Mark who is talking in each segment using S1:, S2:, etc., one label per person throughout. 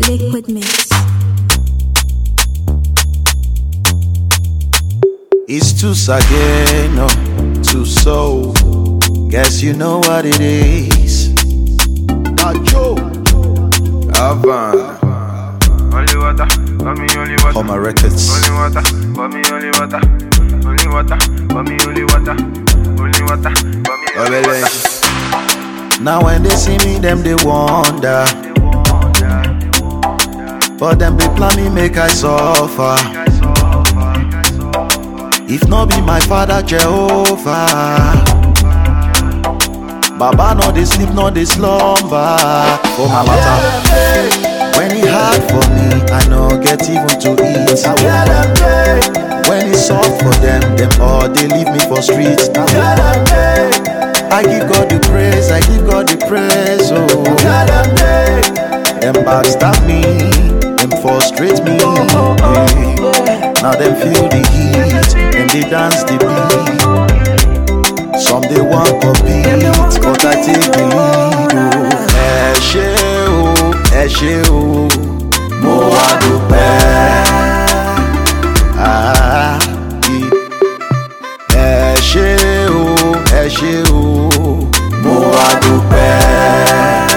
S1: Liquid Mix.
S2: It's too Sageno, too soul. Guess you know what it is. Nacho, Avan,
S3: Only water, for me only water.
S2: Homer Records.
S3: Only water, for me only water. Only water, for me only water. Only water, for me only water.
S2: Now when they see me, them they wonder. But them they plan me make I suffer. If not be my father Jehovah, Baba no they sleep, no they slumber. For my matter, when he hard for me, I no get even to eat. When it's soft for them, them all they leave me for streets. I give God the praise, I give God the praise, oh. Them backstab me, them frustrate me. yeah. Now them feel the heat, them they dance the beat. Some they want compete, but I take the lead, oh. Ẹ ṣé o, ẹ ṣé o, mo wá dúpẹ́. Ah, yeah. ẹ ṣé o ẹ ṣé o mo wá dúpẹ́.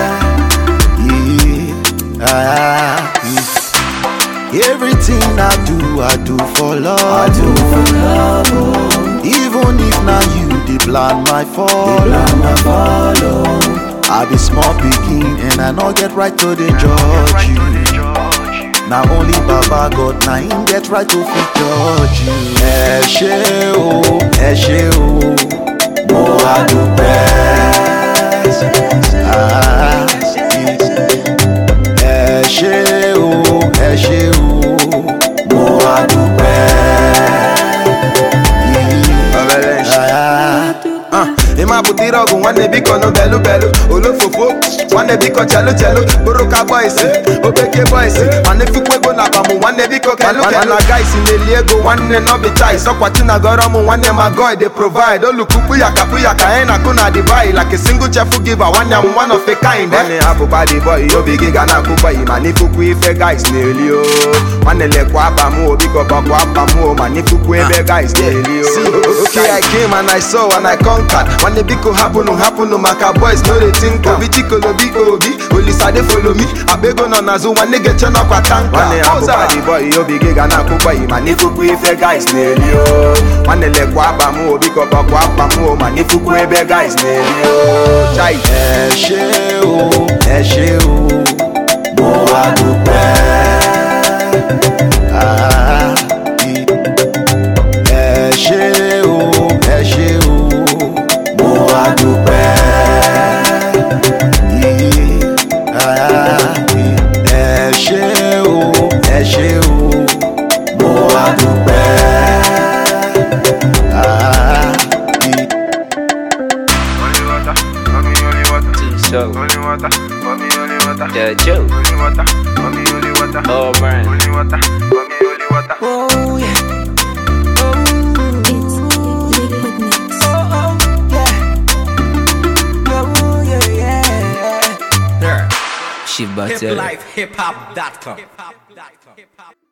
S2: Yeah, ah, yeah. Everything I do, I do for love. I do for love. Even if na you dey plan my fall. I be small pikin and I no get right to dey judge you. Na only Baba God na him get right to fit judge you. Ẹ ṣé o, ẹ ṣé o, mo wá dúpẹ́. Ah, Ẹ ṣé o, ẹ ṣé o, mo wá dúpẹ́. Ah,
S4: Uh, ịma bụtịrị ọgụ nwanne biko nụ belu belu olofofo nwanne biko chelu chelu bụrụka bọịsị obeke bọịsị mana efukwa ego na akpamụ nwanne biko kelu kelu gaisi na-eli ego nwanne nọbi chais ọkwachi na gọrọ mụ nwanne ma god dey provide olukukpu ya kapụ ya ka anyị na-akụ na divai like a single chefu giver nwanne m one of a kind nwanne abụba dị bọị obi gị ga na-akụ bọị mana ifukwu ife guys na-eli o nwanne lekwa aba m o biko gbakwa aba m o mana ifukwu ebe guys na-eli o okay i came and i saw and i conquered nwanne biko hapụnụ hapụnụ maka boys no dey think am obi chikolobi obi olisade follow me akpa ego nọ n'azụ nwanne ga-eche n'ọkwa tanka nwanne abụba dị bọị obi gị ga na-akụ bọị mana ifukwu ife guys na-eli o nwanne lekwa aba m o biko gbakwa aba m o mana ifukwu ebe guys na-eli o chai
S2: ẹ ṣé o ẹ ṣé o mo wá dúpẹ́. Ah, ẹ ṣé o ẹ ṣé o mo wá dúpẹ́. Ah, ẹ ṣé o ẹ ṣé o mo wá dúpẹ́. Ah,
S3: Only water, for me only water.
S5: So,
S3: Only water, for me only water.
S5: the Joe,
S3: Only water, for me only water.
S5: oh man.
S3: Only water, for me only water.
S1: It's Liquid Mix.
S5: She better.
S6: hiplifehiphop.com.